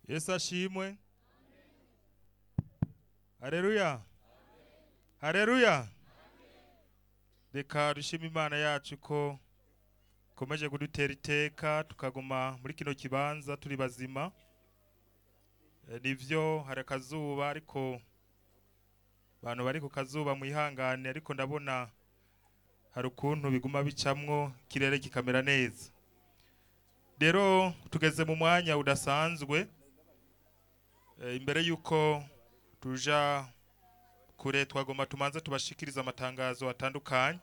yesu ashimwe hareruya hareruya reka dushime imana yacu ko ikomeje kudutera iteka tukaguma muri kino kibanza turi bazima Eh, nivyo hari akazuba ariko abantu bari ku kazuba mwihangane ariko ndabona hari ukuntu biguma bicamwo ikirere kikamera neza rero tugeze mu mwanya udasanzwe Eh, imbere yuko tuja kure twagomba tumanze tubashikiriza amatangazo atandukanye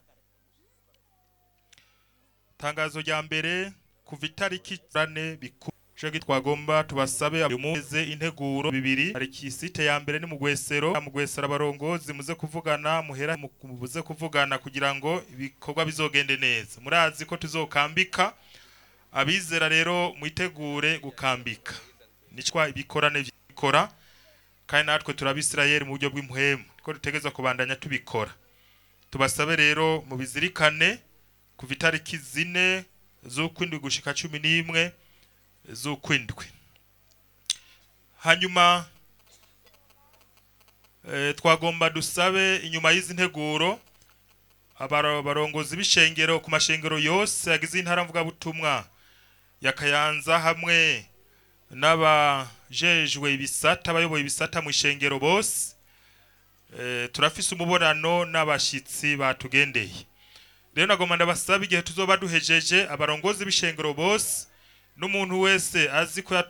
tangazo rya mbere kuva itariki rane bikuru Shagi twagomba tubasabe umuze integuro bibiri hari kisite ya mbere ni mugwesero mugwesero abarongozi muze kuvugana muhera mu- muze kuvugana kugira ngo ibikorwa bizogende neza murazi ko tuzokambika abizera rero mwitegure gukambika nicwa ibikorane bikora kandi natwe turabisirayeli mu buryo bw'impwemu ko dutegerezwa kubandanya tubikora tubasabe rero mubizirikane kuva itariki zine z'ukwindwi gushika cumi n'imwe z'ukwindwi hanyuma eh, twagomba dusabe inyuma y'izi nteguro abaro- abarongozi b'ishengero ku mashengero yose yagize intara mvugabutumwa ya Kayanza hamwe n'abajejwe ibisata abayoboye ibisata mu ishengero bose eh, turafise umubonano n'abashitsi batugendeye rero nagomba ndabasaba igihe tuzoba duhejeje abarongozi b'ishengero bose n'umuntu wese azi ko yatu